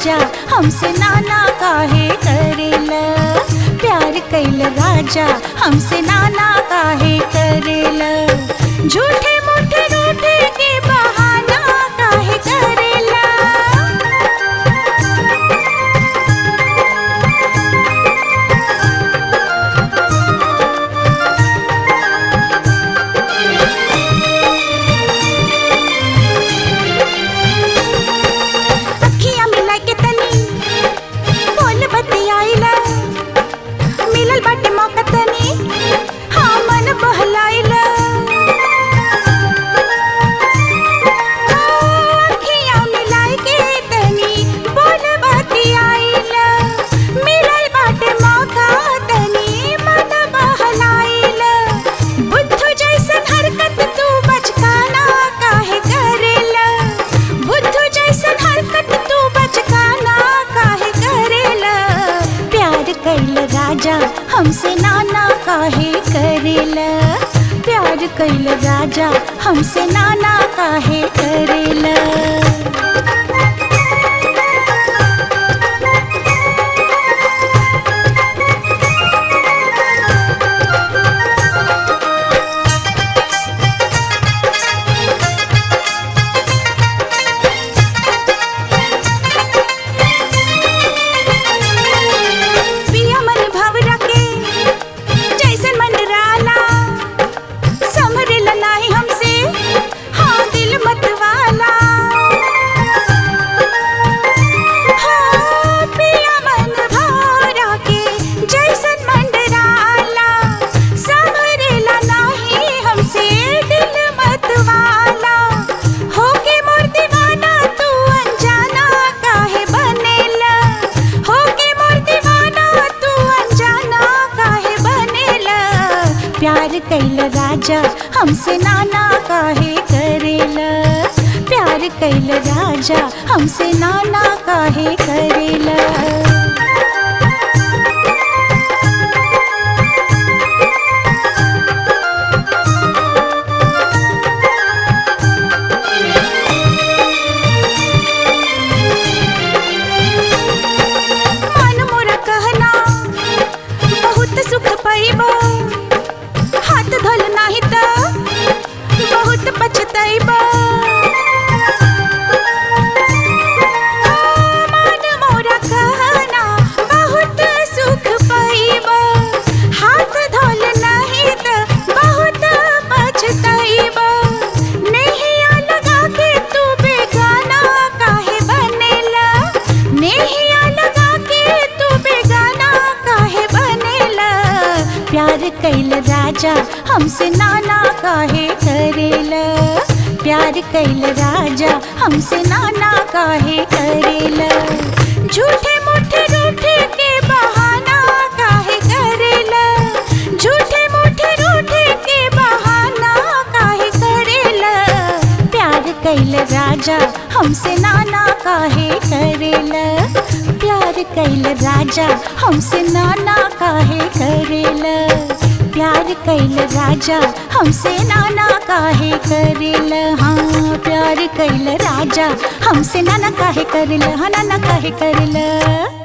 राजा हमसे नाना काहे करेला प्यार कैल राजा हमसे नाना काहे करेला झूठे मूठे रूठे के बहाना काहे करेला अखियां मिला के तनी बोल बतियाइला मिलल बाटे मौका तनी हाँ मन बहलाइला अखियां मिलाई के तनी बोल बतियाइला मिलल बाटे मौका तनी मन बहलाइला बुद्धू जैसन हरकत तू बचकाना काहे करेला बुद्धू जैसन हरकत तू बचकाना काहे करेला प्यार कैल राजा हमसे नाना काहे करेला प्यार कैल राजा हमसे नाना काहे करेला पिया मन भवरा के जैसन मंडराला समरेला नाही हमसे हाँ दिल मत वाला हाँ, पिया मन भवरा के जैसन मंडराला समरेला नाही हमसे दिल मत वाला होके मोर दीवाना तू अनजाना काहे बनेला होके मोर दीवाना तू अनजाना काहे बनेला प्यार कैल राजा हमसे नाना काहे करेला प्यार कैल राजा हमसे नाना काहे करेला मन मोर कहना बहुत सुख पाइबा हाथ धोल नाही त बहुत पछताइबा मन मोर कहना बहुत सुख पाइबा हाथ धोल नाही त बहुत पछताइबा नैया लगा के तू बेगाना काहे बनेला नैया लगा के तू बेगाना काहे बनेला प्यार कैल राजा हमसे नाना काहे करेला प्यार कैल राजा हमसे नाना काहे करेला झूठे मूठे रूठे के बहाना काहे करेला झूठे मूठे रूठे के बहाना काहे करेला प्यार कैल राजा हमसे नाना काहे करेला प्यार कैल राजा हमसे नाना काहे करेला प्यार कैल राजा हमसे नाना काहे करेला हाँ प्यार कैल राजा हमसे नाना काहे करेला हाँ नाना काहे करेला